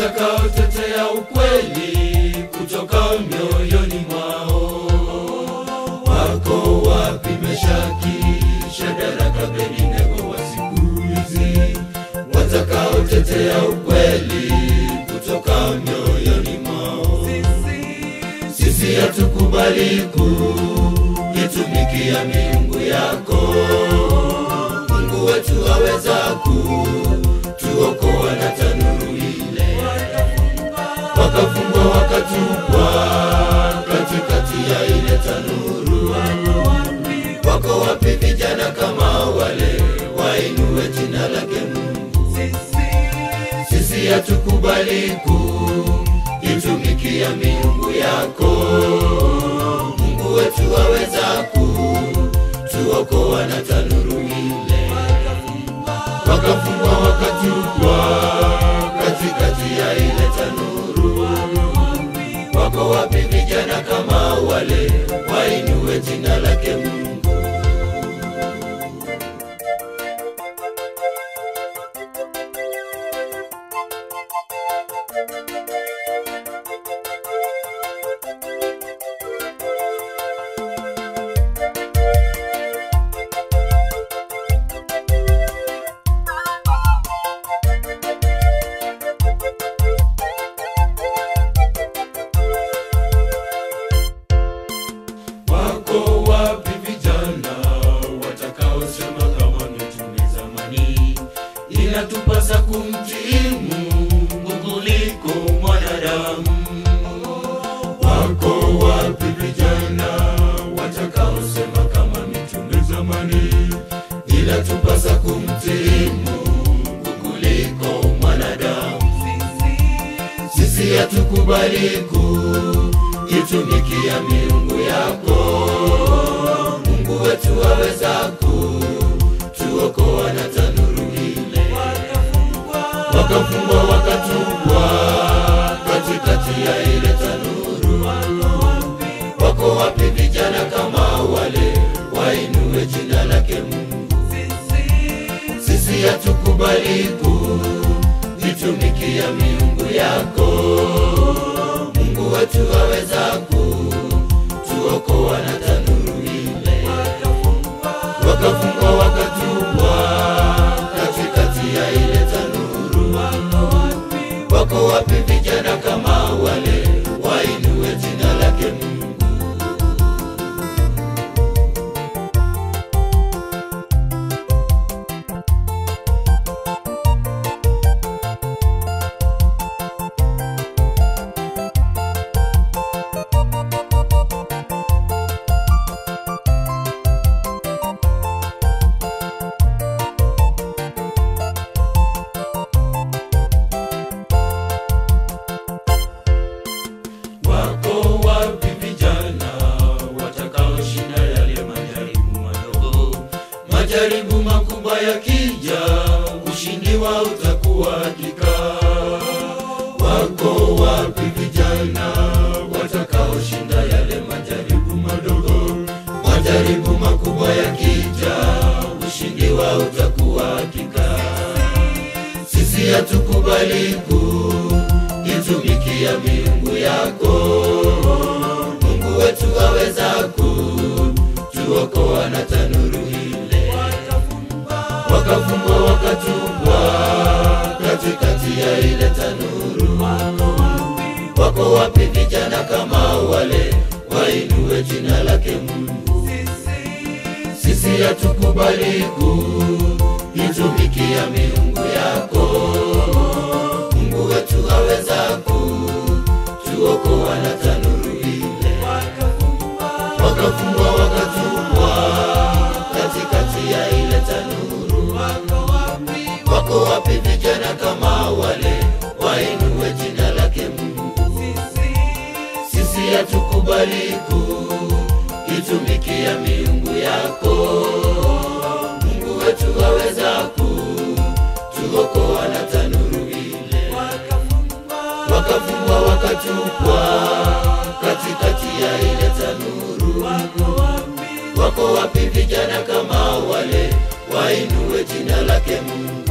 watakaotetea ukweli kutoka mioyoni mwao. Wako wapi Meshaki, Shadraka, Abednego wa siku hizi watakaotetea ukweli kutoka mioyoni mwao? Sisi hatukubali kuitumikia miungu yako. Mungu wetu aweza kutuokoa na tanuru ile. Wakafungwa wakatupwa katikati ya ile tanuru. Wako wapi vijana kama wale wainue jina lake Mungu? Sisi hatukubali kuitumikia miungu yako. Mungu wetu aweza kutuokoa na tanuru ile. Wakafungwa wakatupwa katikati ya ile tanuru. Wako wapi vijana kama wale wainue jina lake Mungu? Wako wapi vijana watakaosema kama mitume zamani, inatupasa kumtii Mungu kuliko mwanadamu? Wako wapi vijana watakaosema kama mitume zamani, inatupasa kumtii Mungu kuliko mwanadamu? Sisi hatukubali kuitumikia miungu yako. Mungu wetu aweza kutuokoa na tanuru ile. Wakafungwa wakatupwa katikati ya ile tanuru. Wako wapi vijana kama wale wainue jina lake Mungu? Sisi hatukubali kuitumikia miungu yako. Mungu wetu aweza kutuokoa na tanuru ile. Wakafungwa wakatupwa katikati ya ile tanuru. Wako wapi vijana kama wale wainue jina lake Mungu? Wako wapi vijana watakaoshinda yale majaribu madogo? Majaribu makubwa yakija, ushindi wao utakuwa hakika. Wako wapi vijana watakaoshinda yale majaribu madogo? Majaribu makubwa yakija, ushindi wao utakuwa hakika. Sisi hatukubali kuitumikia miungu yako. Mungu wetu aweza kutuokoa na tanuru ile. Wakafungwa wakatupwa katikati ya ile tanuru. Wako wapi vijana kama wale wainue jina lake Mungu? Sisi hatukubali kuitumikia miungu yako. Mungu wetu aweza kutuokoa na tanuru ile. Wakafungwa wakatupwa katikati ya ile tanuru. Wako wapi vijana kama wale wainue jina lake Mungu? Sisi hatukubali kuitumikia miungu yako. Mungu wetu aweza kutuokoa na tanuru ile. Wakafungwa wakatupwa katikati ya ile tanuru. Wako wapi vijana kama wale wainue jina lake Mungu?